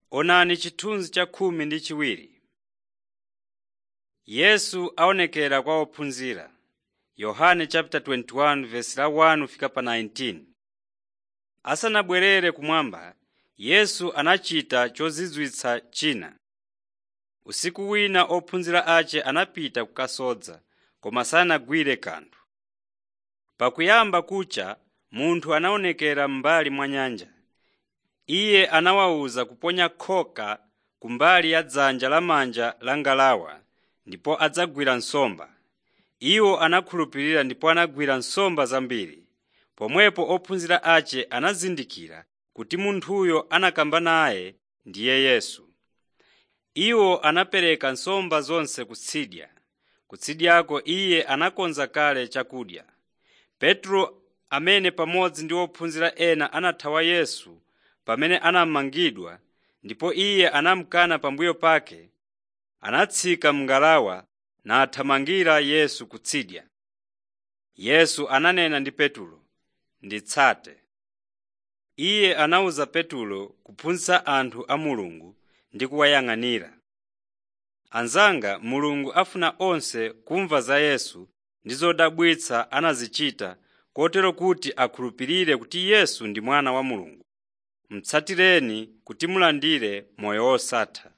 Onani chithunzi cha khumi ndi chiwiri. Yesu aonekera kwa ophunzira. Yohane chapter 21 verse la 1 fika pa 19. Asanabwerere kumwamba, Yesu anachita chozizwitsa china. Usiku wina ophunzira ace anapita kukasodza, koma sanagwire kanthu. Pakuyamba kucha munthu anaonekera m'mbali mwa nyanja. Iye anawawuza kuponya khoka kumbali ya dzanja lamanja la ngalawa ndipo adzagwira nsomba. Iwo anakhulupirira ndipo anagwira nsomba zambiri. Pomwepo ophunzira ace anazindikira kuti munthuyo anakamba naye ndiye Yesu. Iwo anapereka nsomba zonse kutsidya. Kutsidyako iye anakonza kale chakudya. Petro amene pamodzi ndi ophunzira ena anathawa Yesu pamene anamangidwa ndipo iye anamukana pambuyo pake, anatsika m'ngalawa nathamangira Yesu kutsidya. Yesu ananena ndi Petulo, “Nditsate.” Iye anawuza Petulo kuphunzitsa anthu a Mulungu ndi kuwayang'anira. Anzanga, Mulungu afuna onse kumva za Yesu ndi zodabwitsa anazichita kotero kuti akhulupirire kuti Yesu ndi Mwana wa Mulungu. Mutsatireni kuti mulandire moyo wosatha.